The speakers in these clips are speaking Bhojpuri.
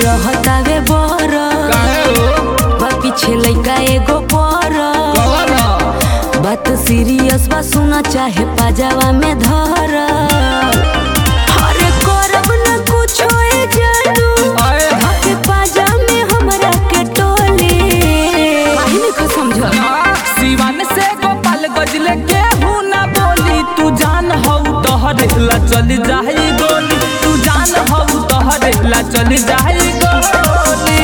रहतावे बर काहे हो बा पीछे लइका एगो पर कौन बात सीरियस बा सुना चाहे पाजावा में धर अरे करब न कुछो ए जानू आए धके पाजा में हमरा के टोले काहे नहीं समझ सिवान से गोपाल गजले केहू ना बोली तू जान हौ तोहरे ला चली जाई गोली तू जान हौ तोहरे ला चली जाई गोली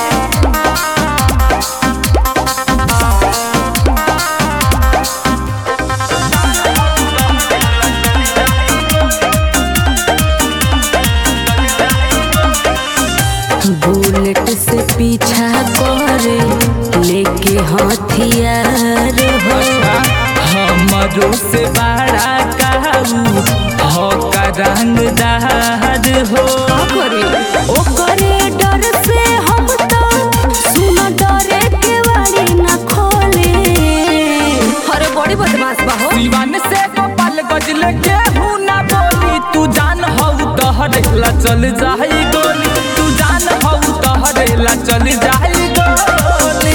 बुलेट से पीछा करे लेके हथियार हो हमरो से बड़ा काऊ हो का रंगदार हो करे ओकरे डर से हम तो सुन डरे के वारी न खोले अरे बड़ी बदमाश बा हो सिवान से गोपाल गजले केहू ना बोली तू जान हौ तोहरे ला चल जाई गोली तू जान हौ तोहरे ला चल जाई गोली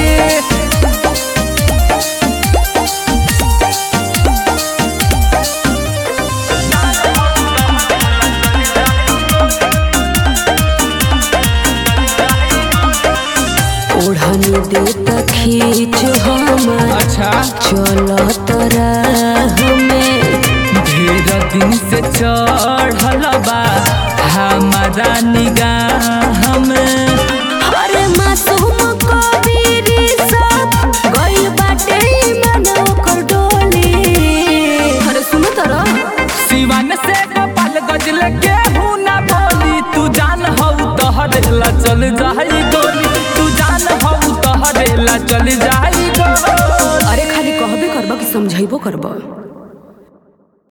ओढ़नी दे त खींच हमर अच्छा चलत राह में ढेर दिन से चढ़ल बा हमारा निगाह में अरे मासूम कबीरी सब गइल बाटे मन ओकर डोली अरे सुनो तरा सिवान से गोपाल गजले केहू ना बोली तू जान हौ तोहरे ला चल जाई गोली तू जान हौ तोहरे ला चल जाई गोली अरे खाली कहबे करबा कि समझाइबो करबा